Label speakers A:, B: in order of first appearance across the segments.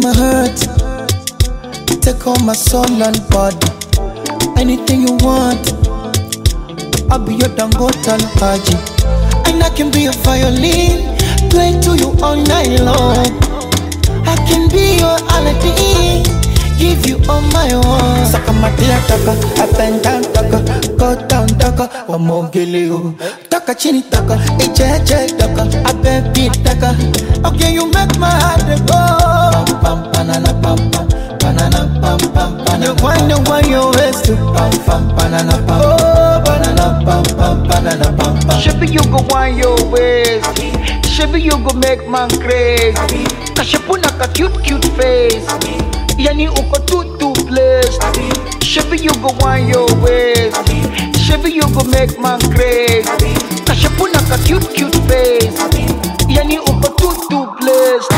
A: my heart. Take all my soul and body. Anything you want, I'll be your Dangote Haji. And I can be a violin, play to you all night long. I can be your Aladdin, give you all my own. Saka matia taka, up and down taka, go down taka, wamogele o. Taka chini taka, eche eche taka, abebi taka. Okay, you make my heart dey go. Pam pam banana pam pam, banana pam pam banana. You wind and wind your waist to pam pam banana pam. Oh, banana pam pam banana pam pam.
B: Shebi you go want your ways. Shebi you go make man crazy. Kashepuna ka cute cute face. Yani uko too too blessed. Shebi you go want your ways. Shebi you go make man crazy. Kashepuna ka cute cute face. Yani uko too too blessed.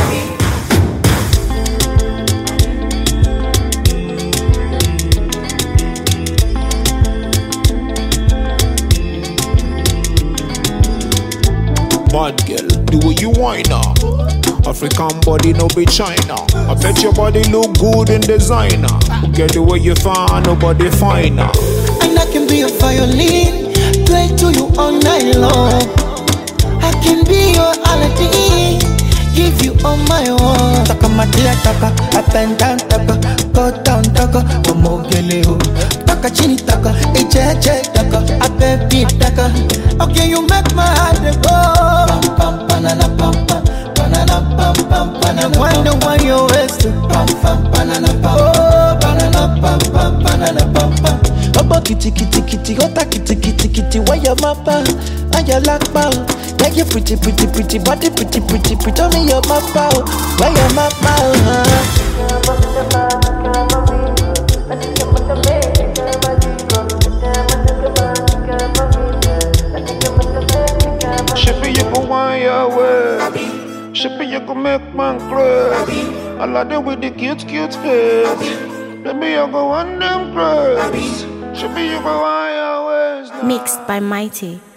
C: Bad girl, do what you want now. African body, no be China. I bet your body look good in designer. Get the way you find, nobody finer.
A: And I can be a violin, play to you all night long. I can be your Aladdin, give you all my own. Taka matia taka, up and down taka, go down taka, wamogele o. Taka chini taka, eche eche taka, abebi taka. Okay, you make my heart dey go. Pam pam banana pam pam, banana pam pam banana. Wind and wind your waist to pam pam banana pam. Oh, banana pam pam banana pam pam.
D: Ọgbọ́n kìtìkìtìkìtì ọ̀tá kìtìkìtìkìtì wáyà máa bá wáyà lápá o. Yeah, you pretty pretty pretty body pretty pretty pretty tell me your mapa o. Wáyà máa bá o. hàn.
C: Shippy, you go want your way. Shippy, you go make man crazy. I like them with the cute, cute face. Baby, you go want them crazy. Shippy, you go want your ways now.
E: Mixed by Mighty.